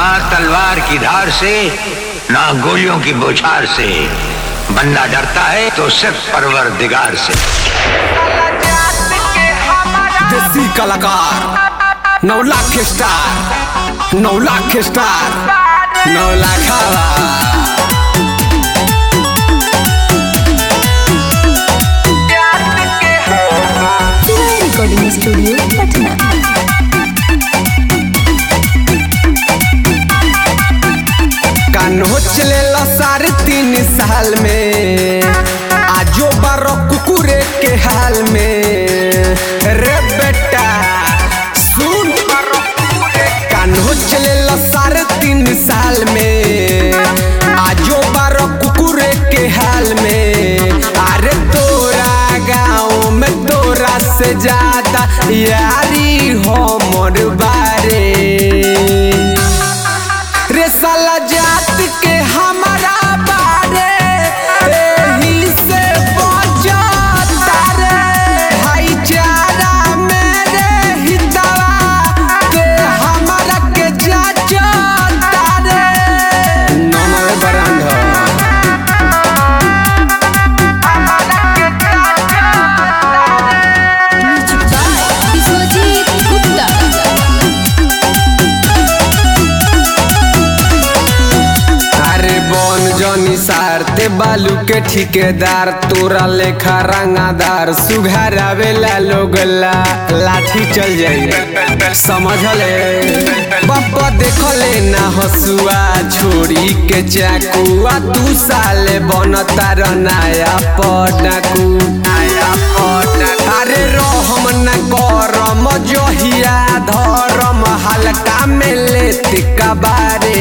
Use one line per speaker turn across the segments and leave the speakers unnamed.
ना तलवार की धार से ना गोलियों की बौछार से बंदा डरता है तो सिर्फ परवर दिगार से
देसी कलाकार नौ लाख स्टार नौ लाख स्टार नौ लाख
रिकॉर्डिंग स्टूडियो पटना
कान्हो चले साढ़े तीन साल में आजो बारो कुकुरे के हाल में रे बेटा सुन कान्हो चले साढ़े तीन साल में आजो बारो कुकुरे के हाल में अरे तोरा गाँव में तोरा से ज्यादा यारी हो मोर बारे रे साला जात के हमारा बारे एही से बचता रे भाईचारा मेरे हितवा के हमारा के जाचता रे नमः बरांधा
विश्वजीत गुप्ता
अरे बन जनी सारते बालू के ठिकेदार तोरा लेखा रंगादार सुघर आवेला लोगला लाठी चल जाई समझले बाबा देखले ना हसुआ छोड़ी के चाकुआ तू साले बनता र नया पटाकू नया पटाकू अरे रहम न करम जहिया धरम हल्का में लेत कबारे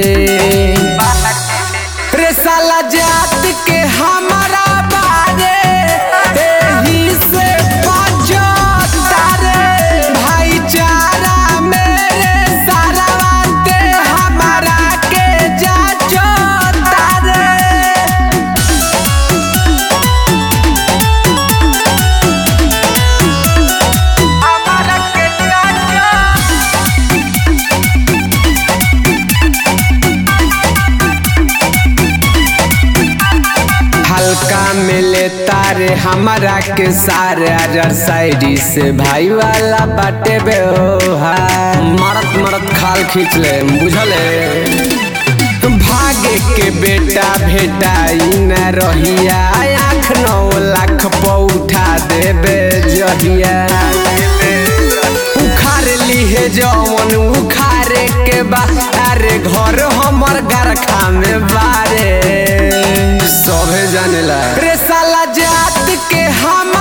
रे साला जात के हमारा बारे एही से बचता रे भाईचारा मेरे सारा के हमारा के जाचता रे हल्का मिले तारे हमारा के सारे अजर साइडी से भाई वाला बाटे बे हो हाय मरत मरत खाल खींच ले बुझले भागे के बेटा भेटाई न रहिया आँख नौ लाख पौठा देबे जहिया उखाड़ लीहे जवन उखाड़े के बारे घर हमर गरखा में बारे सभे जानेला रे साला जात के हम